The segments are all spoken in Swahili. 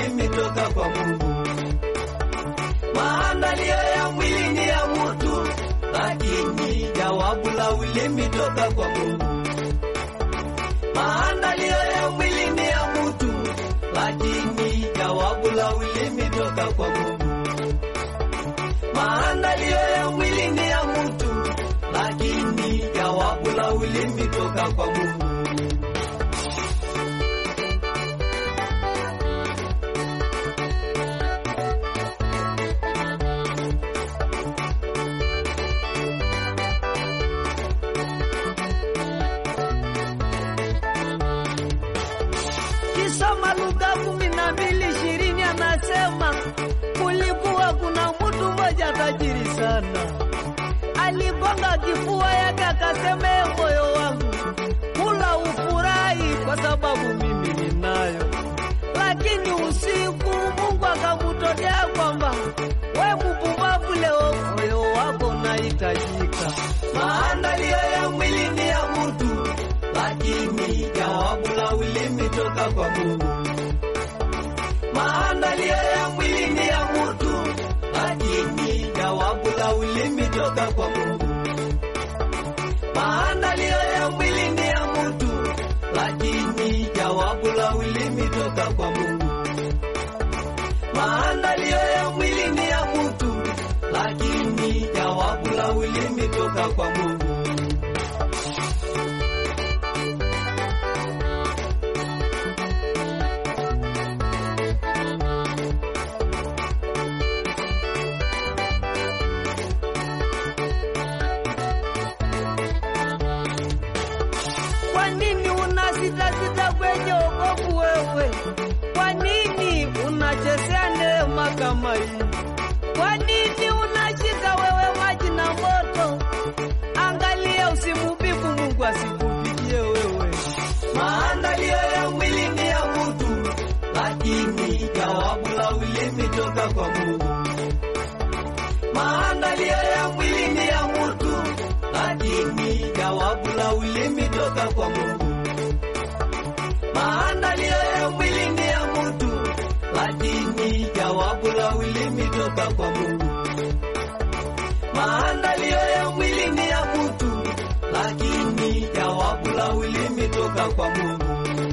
ulimi toka kwa Mungu. Maandalio ya mwili ni ya mutu, lakini jawabu la ulimi toka kwa Mungu. Maandalio ya mwili ni ya mutu, lakini jawabu la ulimi toka kwa Mungu. Maandalio ya mwili ni ya mutu, lakini jawabu la ulimi toka kwa Mungu. Kisoma Luka kumi na mbili ishirini anasema kulikuwa kuna mtu mmoja tajiri sana, aligonga kifua yake akasema, "Ee moyo wangu, kula ufurahi kwa sababu mimi ninayo. Lakini usiku Mungu akamtokea kwamba we mpumbavu, leo moyo wako unahitajika. Maandalio ya mwili ni ya mutu, lakini jawabu la ulimi toka kwa Mungu. Maandalio ya mwili ni ya mutu, lakini jawabu la ulimi toka kwa Mungu. Maandalio ya mwili ni ya mutu, lakini jawabu la ulimi toka kwa Mungu. Maandalio ya mwili ni ya mutu, lakini jawabu la ulimi toka kwa Mungu. Kwa nini unasitasita kwenye wokovu wewe? Kwa nini unachezea neema kama hii? Kwa nini unashika wewe maji na moto? Angalia usimubiku Mungu asikupigie wewe. Maandalio ya mwili ni ya mutu, lakini jawabu la ulimi toka kwa Mungu. Maandalio ya mwili ni ya mutu, lakini jawabu la ulimi toka kwa Mungu. Maandalio ya mwili ni ya mutu, lakini jawabu la ulimi toka kwa Mungu. Maandalio ya mwili ni ya mutu, lakini jawabu la ulimi toka kwa Mungu.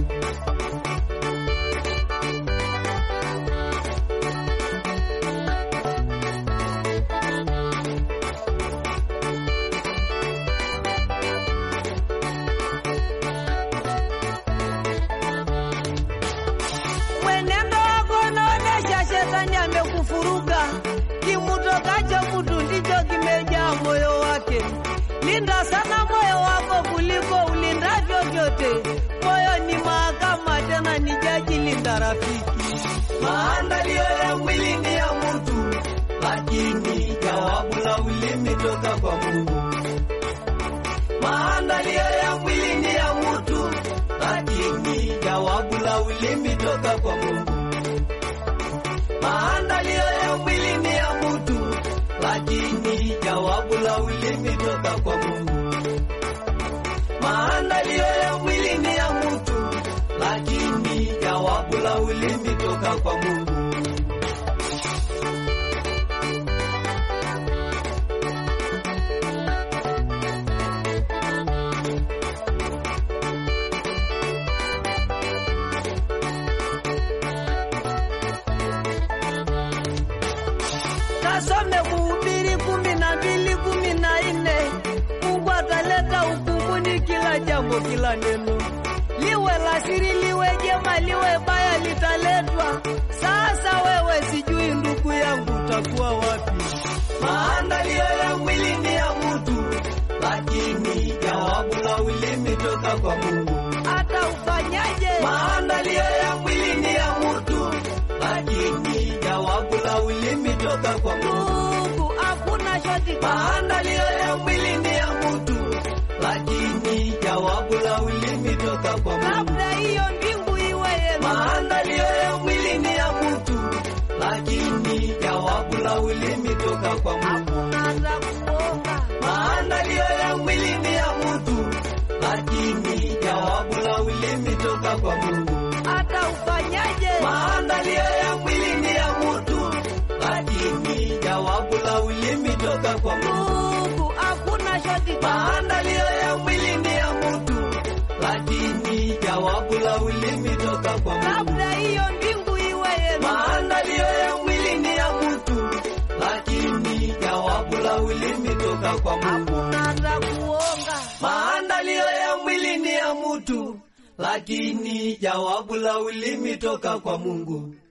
Mwenendo wako unaonesha shetani amekufuruga. Kimutokacho mtu ndicho kimejaa moyo wake. Linda sana moyo wako kuliko ulindavyo vyote. Moyo ni mahakama, tena ni jaji. Linda rafiki. Maandalio ya mwili ni ya mutu, lakini jawabu la ulimi toka kwa Mungu. Maandalio ya mwili ni ya mutu, lakini jawabu la ulimi toka kwa Mungu. Maandalio ya mwili ni ya mutu, lakini jawabu la ulimi toka kwa Mungu. Maandalio ya mwili ni ya mutu, lakini jawabu la ulimi toka kwa Mungu. Kasome Mhubiri kumi na mbili kumi na nne. Mungu ataleta hukumuni kila jambo, kila neno, liwe la siri, liwe jema, liwe baya, litaletwa. Sasa wewe, sijui ndugu yangu, utakuwa wapi? Maandalio ya mwili ni ya mutu, lakini jawabu la ulimi toka kwa Mungu. Hata ufanyaje? Maandalio ya mwili ni ya mutu, lakini jawabu la ulimi toka kwa Mungu. Ndugu, hakuna shoti. Maandalio ya mwili ni ya mutu, lakini jawabu la ulimi toka kwa Mungu. Labda hiyo mbingu iwe yenu. Maandalio ya mwili ni ya mutu, lakini jawabu la ulimi toka kwa Mungu. Hakuna hata kuomba. Maandalio ya mwili ni ya mutu, lakini jawabu la ulimi toka kwa Mungu. Hata ufanyaje? Maandalio ya toka kwa Mungu. Ndugu, hakuna shoti Maandalio ya mwili ni ya mtu, lakini jawabu la ulimi toka kwa Mungu. labda hiyo mbingu iwe yenu. Maandalio ya mwili ni ya mtu, lakini jawabu la ulimi toka kwa Mungu. Hakuna hata kuonga. Maandalio ya mwili ni ya mtu, lakini jawabu la ulimi toka kwa Mungu.